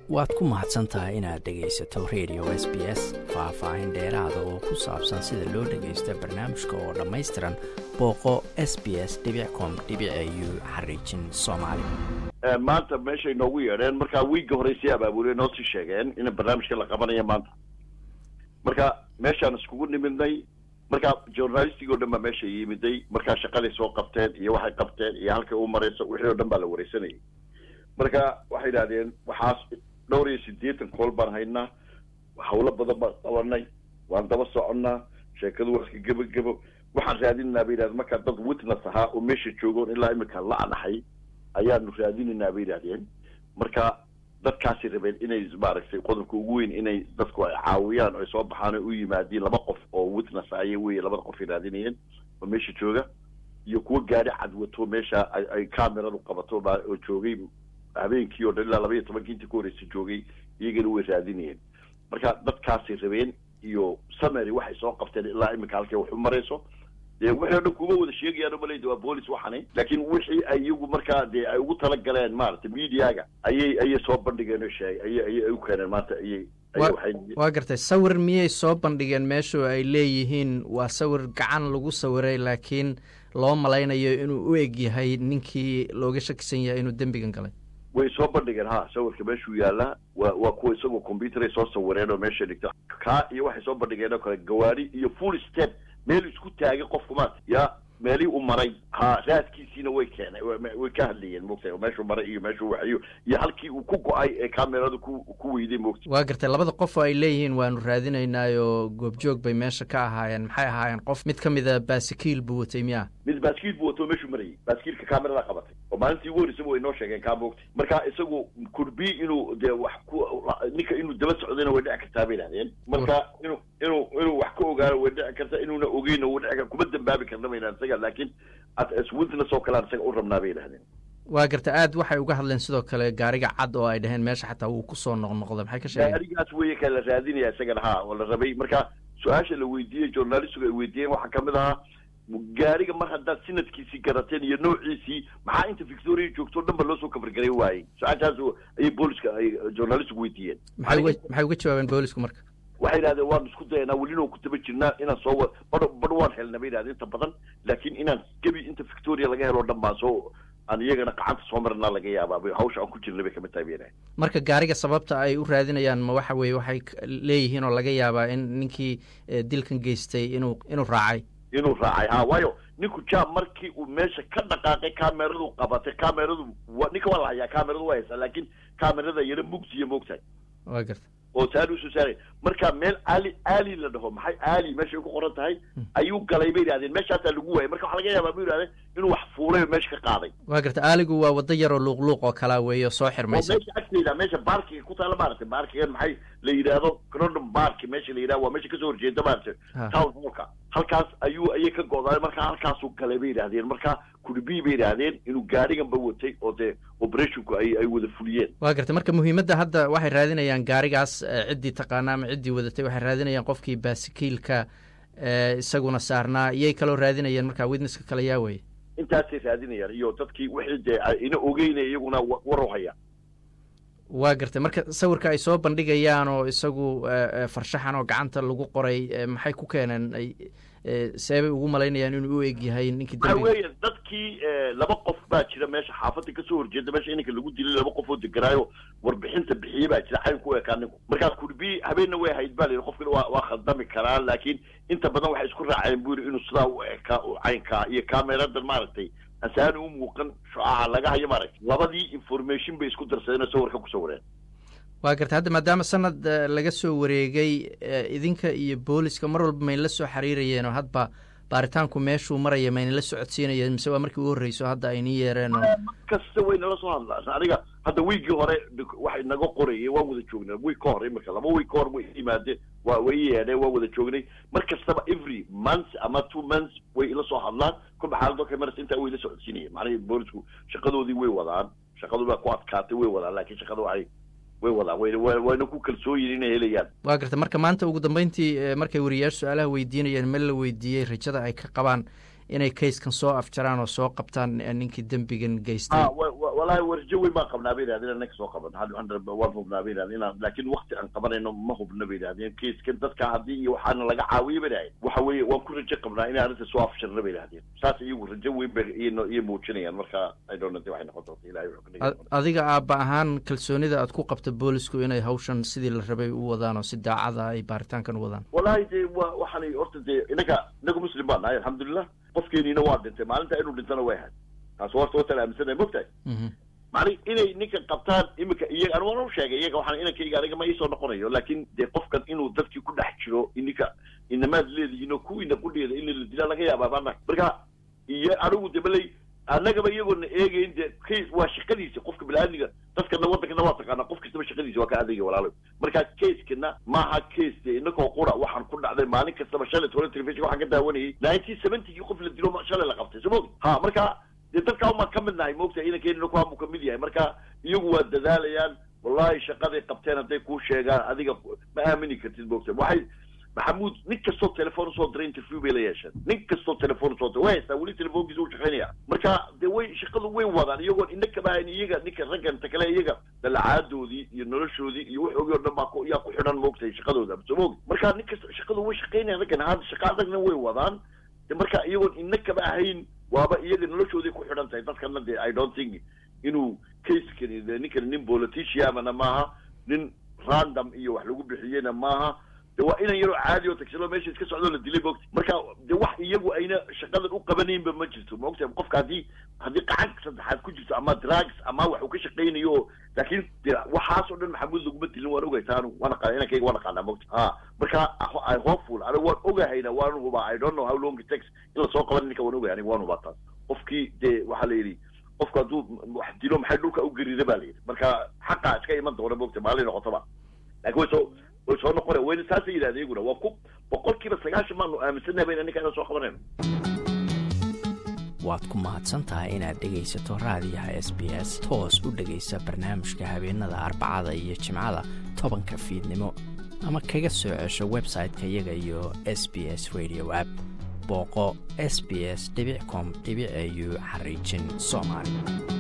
waad ku mahadsan tahay inaad dhegaysato radio s b s faah-faahin dheeraada oo ku saabsan sida loo dhagaysto barnaamijka oo dhammaystiran booqo s b s com u xariijin soomaali maanta meeshay noogu yeedheen markaa wiigga horey sii abaabuley noo sii sheegeen in barnaamijka la qabanaya maanta marka meeshaan iskugu nimidnay marka journalistig o dhan baa meesha yimiday markaa shaqaday soo qabteen iyo waxay qabteen iyo halkay u marayso wixii o dhan baa la wareysanayay marka waxay idhahdeen waxaas dhowr iyo siddeetan kool baan haynaa hawlo badan baan qabanay waan daba soconnaa sheekadu waa iska gebagebo waxaan raadinaynaa bay yidhahdeen markaa dad witness ahaa oo meesha joogoon ilaa imika la anahay ayaanu raadinaynaa bay yidhahdeen marka dadkaasi rabeen inay maaragtay qodobka ugu weyn inay dadku ay caawiyaan oo ay soo baxaan oo u yimaadiin laba qof oo witness aya wey labada qof ay raadinayeen oo meesha jooga iyo kuwo gaari cadwato meesha ay cameradu qabato oo joogay habeenkii o dhan ilaa laba iyo tobankii intii ku horreysay joogay iyagana way raadinayeen marka dadkaasay rabeen iyo sumery waxay soo qabteen ilaa imika halkay wax u marayso dee wixii o dhan kuma wada sheegayaan umalayda waa boolis waxani laakiin wixii ay iyagu markaa dee ay ugu talagaleen maaragtay mediaga ayay ayay soo bandhigeen oo sheegay ayay ayay u keeneen maanta ayay waa gartay sawir miyay soo bandhigeen meeshu ay leeyihiin waa sawir gacan lagu sawiray laakiin loo malaynayo inuu u eg yahay ninkii looga shakisan yahay inuu dembigan galay way soo bandhigeen ha sawirka meeshuu yaallaa wa waa kuwa isagoo combyuteray soo sawireen oo meesha dhigta kaa iyo waxay soo bandhigeen oo kale gawaari iyo full step meel isku taagay qofku maata yaa meelii u maray ha raadkiisiina way keenay way ka hadlayeen moogtay meeshuu maray iyo meeshuu waxiyo iyo halkii uu ku go-ay ee kameradu ku ku weyday moogtay waa gartay labada qof oo ay leeyihiin waanu raadinaynaayoo goobjoog bay meesha ka ahaayeen maxay ahaayeen qof mid ka mida baasikiil buu watay miya mid baaskiil buu wato meeshuu marayay baaskiilka kamerada qabatay oo maalintii ugu horreysaba way noo sheegeen kaa moogtay marka isagu kurbi inuu dee wax ku ninka inuu daba socdayna way dhici kartaa bay idhahdeen marka inuu inuu inuu wax ka ogaano way dhici karta inuuna ogeyna way dhici karta kuma dambaabi karna bay idhahdeen isaga laakiin witness oo kalean isaga u rabnaa bay idhahdeen waa garta aad waxay uga hadleen sidoo kale gaariga cad oo ay dhaheen meesha xataa wuu kusoo noqnoqda maxay ka sheegeen gaarigaas weye ka la raadinaya isagana ha oo la rabay marka su-aasha la weydiiyey journalistigu ay weydiiyeen waxaa kamid ahaa gaariga mar haddaad sinadkiisii garateen iyo noociisii maxaa inta victoria joogto o dhan ba loo soo kafargaray waayey su-aashaas ayay booliska ay journalistigu weydiiyeen maxay uga jawaabeen boolisku marka waxay yidhahdeen waanu isku dayanaa welina ku taba jirnaa inaan soo wa badh badh waan helna bay yidhahdeen inta badan laakiin inaan gebi inta victoria laga helo o dhan baan soo aan iyagana gacanta soo marnaa laga yaabaa hawsha aan ku jirna bay kamid tahay bay yidhahdeen marka gaariga sababta ay u raadinayaan ma waxa weeye waxay leeyihiin oo laga yaabaa in ninkii dilkan geystay inuu inuu raacay inuu raacay ha waayo ninku ja markii uu meesha ka dhaqaaqay cameradu qabatay cameradu ninka waa la hayaa cameradu waa haysaa laakiin camerada yaro mugsiya moogtahay waa garta oo saari usoo saaray marka meel ali ali la dhaho maxay ali meeshay ku qoran tahay ayuu galay bay yidhahdeen meeshaasaa lagu waayay marka waxaa laga yaabaa bu yidhahdeen inuu wax fuulay oo meesha ka qaaday waa garta aaligu waa waddo yaroo luuqluuq oo kalaa weeye oo soo xirmaysa meesha agtayda meesha baarkiga ku taala maaragtay baarkigan maxay la yidhaahdo crondom bark meesha la yidhahdo waa meesha kasoo horjeeda maaragtay town hallka halkaas ayuu ayay ka go'daay marka halkaasuu galay bay yidhahdeen marka kurbii bay yidhaahdeen inuu gaariganba watay oo dee operationku ay ay wada fuliyeen waa gartay marka muhiimadda hadda waxay raadinayaan gaarigaas ciddii taqaana ama ciddii wadatay waxay raadinayaan qofkii baasikiilka isaguna saarnaa iyay kaloo raadinayeen marka witnesska kale yaa weye intaasay raadinayaan iyo dadkii wixii dee ina ogeynaya iyaguna war u haya waa gartay marka sawirka ay soo bandhigayaan oo isagu farshaxan oo gacanta lagu qoray maxay ku keeneen seebay ugu malaynayaan inuu u eg yahay ninkii waxa weeye dadkii laba qof baa jira meesha xaafadda kasoo horjeeda meesha ininka lagu dilay laba qof oo deganaayo warbixinta bixiye baa jira cayn ku ekaa ninku markaa kurbi habeenna way hayd ba la yidhi qofkina waa waa khaldami karaa laakiin inta badan waxay isku raaceen bu yidhi inuu sidaa u ekaa u caynkaa iyo cameradan maaragtay asaan u muuqan shucaaca laga hayo maaragtay labadii information bay isku darsadeen oo sawirka ku sawireen waa garta hadda maadaama sanad laga soo wareegay idinka iyo booliska mar walba mayna la soo xiriirayeen oo hadba baaritaanku meeshuu maraya mayna la socodsiinayeen mise waa markii ugu horreyso hadda aynii yeereen oo kasta way nala soo hadlaan aniga hadda wiigii hore waxay naga qorayeen waan wada joognay wiig ka hor imika laba wiig ka hor way yimaadeen waa way yeedheen waan wada joognay mar kastaba every month ama two months way ila soo hadlaan kolba xaaladoo kale maras intaa way la socodsiinayeen macnaha boolisku shaqadoodii way wadaan shaqadu baa ku adkaatay way wadaan laakiin shaqada waxay way wadaan wayna ku kalsooyin inay helayaan waa garta marka maanta ugu dambeyntii markay wariyaashu su-aalaha weydiinayeen meel la weydiiyey rajada ay ka qabaan inay kayskan soo afjaraan oo soo qabtaan ninkii dembigan geystay walahi warjo weyn baan qabnaa bay yidhahdeen inaan soo qaban waan hubnaa bay yidhahdeen inaan laakiin wakti aan qabanayno ma hubna bay yidhahdeen kiiskan dadka haddii iyo waxaana laga caawiyo bay yidhahdeen waxa weeye waan ku rajo qabnaa inay arrinta soo afshirna bay yidhahdeen saas iyagu rajo weyn bay iyo muujinayaan marka i don't know waxay noqon doonta ilahay wuxuu ka dhigi adiga aabba ahaan kalsoonida aad ku qabta boolisku inay hawshan sidii la rabay u wadaan oo si daacada ay baaritaankan u wadaan wallahi dee wa waxaanay horta dee inaga inaga muslim baan nahay alxamdulilah qofkeeniina waa dhintay maalinta inuu dhintana way ahayd taas horta watan aaminsanay mogtahay mani inay ninkan qabtaan iminka iyaga an waan u sheegay iyaga waxaan inankayga aniga ma iisoo noqonayo laakin dee qofkan inuu dadkii ku dhex jiro ininka inamaad leedihiin oo kuwiina qudheeda in la dilaa laga yaabaa maana marka iyo anigu de baley annagaba iyagoona eegayn dee case waa shaqadiisa qofka bini-aadmiga dadkana waddankana waa taqaanaa qof kastaba shaqadiisa waa ka adayga walaalo marka casekana maaha case dee inakoo qura waxaan ku dhacday maalin kastaba shalay toban telefishon waxaan ka daawanayay nineteen seventygii qof la dilo shalay la qabtay soo mogi ha marka dee dadkaa umaan ka mid nahay moogta inankeenina kuhamu ka mid yahay marka iyagu waa dadaalayaan wallahi shaqaday qabteen hadday kuu sheegaan adiga ma aamini kartid moogta waxay maxamuud nin kastoo telefoon usoo diray interview bay la yeesheen nin kastoo telefoon usoo diray way haystaa weli telefoonkiisa u shaqaynaya marka dee way shaqadu way wadaan iyagoon ina kaba hayn iyaga ninka raggan ta kale iyaga dalacaaddoodii iyo noloshoodii iyo waxoogii o dhan baa ku yaa ku xidhan moogtay shaqadooda soo moogi marka nin kasta shaqadu way shaqaynayaan raggan hadda shaqa adagna way wadaan de marka iyagoon ina kaba ahayn waaba iyaga noloshooday ku xidhan tahay dadkana de i don't think inuu casekani de ninkani nin politiciamana maaha nin random iyo wax lagu bixiyena maaha de waa inan yaroo caadi oo tagsilo meesha iska socdoo la dilay moogta marka de wax iyagu ayna shaqadan u qabanaynba ma jirto maogta qofka haddii haddii qacan saddexaad ku jirto ama drugs ama wax uu ka shaqaynayo oo laakiin de waxaas oo dhan maxamuud laguma dilin waan ogay taanu waan aqaana inankayga waan aqaanaa mogta ha marka i hopeful aniga waan ogahayna waan hubaa i don't know how long it takes in lasoo qaban ninka waan ogahay aniga waan hubaa taas qofkii dee waxaa la yidhi qofku hadduu wax dilo maxay dhulka u gerida ba la yidhi marka xaqaa iska iman doona mogta maalin noqotaba laakiin way soo way soo noqona wayna saasay yidhahdeen iyaguna waa ku boqol kiiba sagaashan baanu aaminsannahay bayna ninkaana soo qabanayno waad ku mahadsan tahay inaad dhegaysato raadiyaha s b s toos u dhegaysa barnaamijka habeenada arbacada iyo jimcada tobanka fiidnimo ama kaga soo cesho website-ka iyaga iyo s b s radio app booqo s b s com au xariijin soomaali